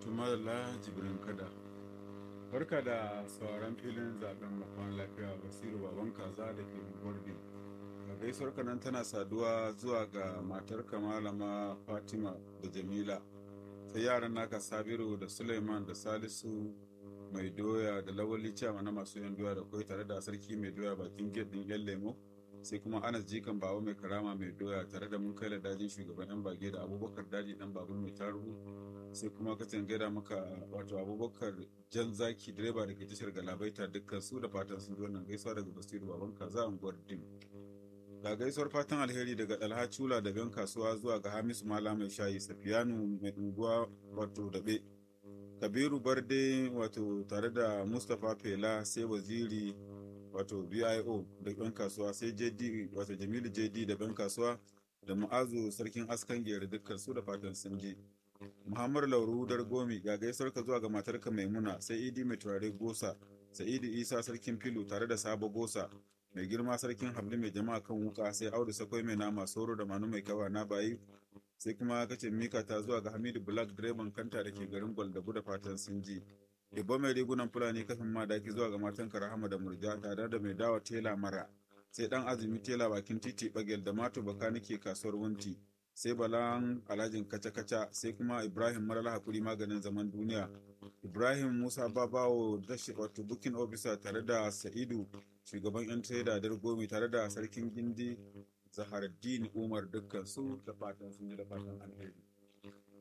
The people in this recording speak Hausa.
Tumadala Jibrin Kada. Barka da sauran filin zaben makon lafiya Basiru Baban Kaza da ke Gwardi. A gaisuwar nan tana saduwa zuwa ga matar malama Fatima da Jamila. Sai yaran naka Sabiru da Suleiman da Salisu mai doya da lawali ciyama na masu yan doya da kwai tare da sarki mai doya bakin gate din yan lemo sai kuma anas jikan bawa mai karama mai doya tare da mun kai da dajin shugaban yan bage da abubakar daji dan babur mai taruhu sai kuma ka gaida maka wato abubakar jan zaki direba da ke tashar galabaita dukkan su da fatan sun zo nan gaisuwa daga basiru baban kaza unguwar dim ga gaisuwar fatan alheri daga dalha chula da ben kasuwa zuwa ga hamisu mala mai shayi safiyanu mai unguwa wato dabe kabiru barde wato tare da mustapha fela sai waziri wato bio da ɗan kasuwa sai jd wato jamilu jd da ɗan kasuwa da ma'azu sarkin askan gere dukkan su da fatan sun je muhammadu lauru dargomi ga gaisuwar ka zuwa ga matarka maimuna sai idi mai turare gosa sa'idu isa sarkin filu tare da sabo gosa mai girma sarkin habli mai jama'a kan wuka sai audu sakwai mai nama soro da manu mai kawa na bayi sai kuma kace mika ta zuwa ga hamidu black direban kanta da ke garin gwaldabu da fatan sun ji Ibba mai rigunan fulani kafin madaki zuwa ga matan rahama da murja tare da mai dawa tela mara sai dan azumi tela bakin titi bagel da mato baka nake kasuwar wunti sai balan alhajin kaca-kaca sai kuma ibrahim marala hakuri maganin zaman duniya ibrahim musa babawo dashi wato booking officer tare da sa'idu shugaban yan trader dargomi tare da sarkin gindi zaharaddin umar dukkan su da fatan sun ji da fatan alheri